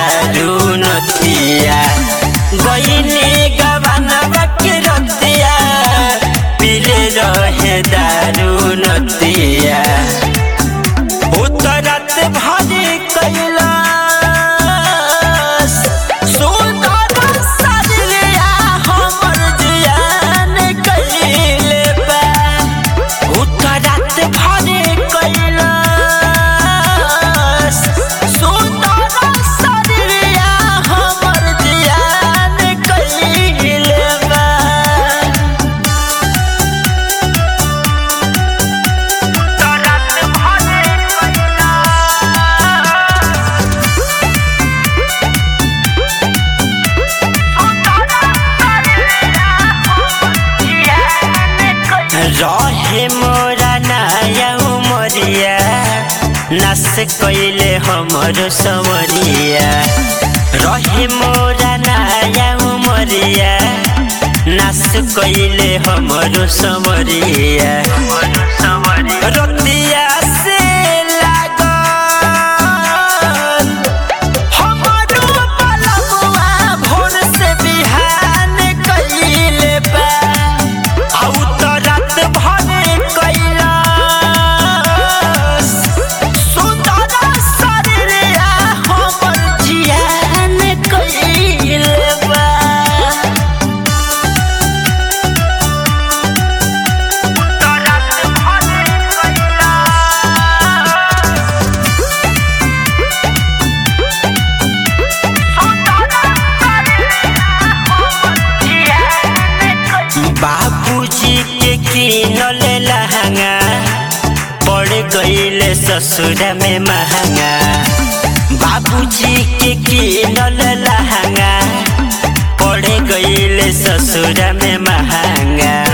दारू नतिया गईनी गबनवा के रतिया पीले रहे दारू नतिया उतरत भरी कैलाश सुंदर सजलिया हमर जियान कैले बा उतरत भरी कैलाश सुंदर सजलिया हमर जियान कैले बा रहे मोरा नया उमरिया नस कैले हमर समरिया रहे मोरा नया उमरिया नस कैले हमर समरिया रतिया से लागल हमरो पलमुआ भोर से बिहान कइले बा आउ त रात भरे कैलाश सुंदर शरीरिया हमर जियान कइले बा बाबूजी के किनल लहंगा पड़ गईले ससुर में महंगा बाबूजी के किनल लहंगा पड़ गईले ससुर में महंगा